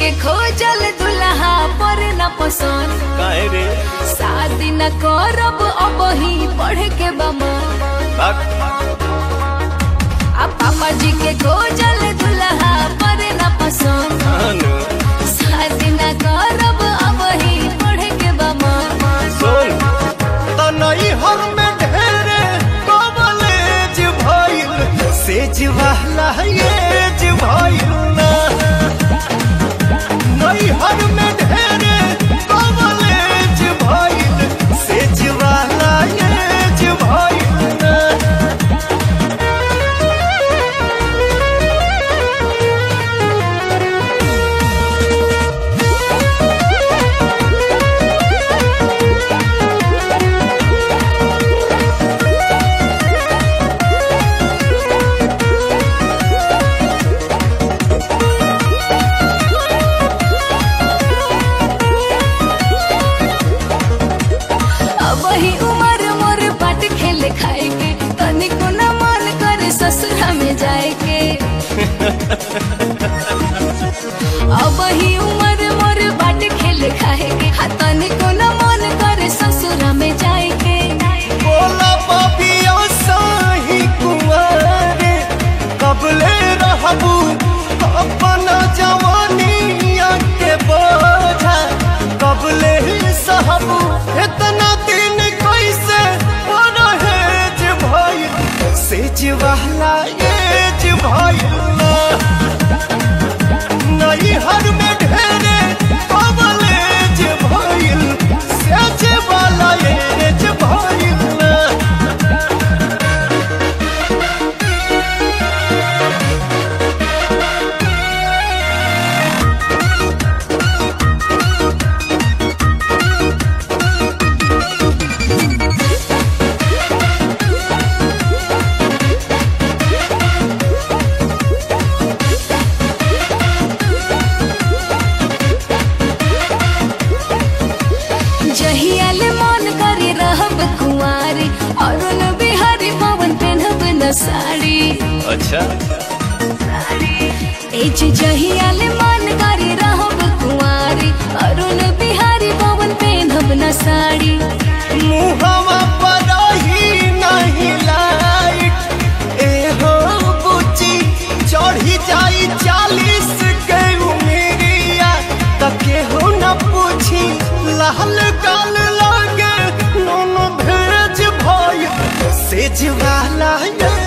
के खोजल दुल्हा पर न पसंद काहे रे शादी न करब अब ही पढ़ के बमा बाक आ पापा जी के खोजल दुल्हा पर न पसंद अनु शादी न करब अब ही पढ़ के बमा सुन तनई हर में ढेरे कॉलेज भइल सेज वाला एज भइल ना नई हर में ढेरे कॉलेज भइल सेज वाला एज भइल ना अब ही उम्र मोर बाट खेल खाए के तनिको न मन करे ससुरा में जाए के अब ही उम्र मोर बाट खेल खाए के हा तनिको न मन करे ससुरा में जाए के बोला पापिया साही कुंवारे कबले रहबू अपना जवानिया के बोझा कबले ही सहबू इतना दिन कैसे परहेज भइल सेज वाला एज भइल नई हर में ढेरे कबलेज भइल सेज वाला एज भइल जहियाल मन करे रहब कुंवारी अरुण बिहारी पवन पहनब न साड़ी अच्छा एज जहियाल मन करे रहब कुंवारी अरुण बिहारी पवन पहनब न साड़ी मुहवा पर ही नहीं लाइट ए हो बुची चढ़ी जाई चालीस के उमेरिया तके हो न पूछी लाल गाल लागे नोन भेज भय सेज वाला ये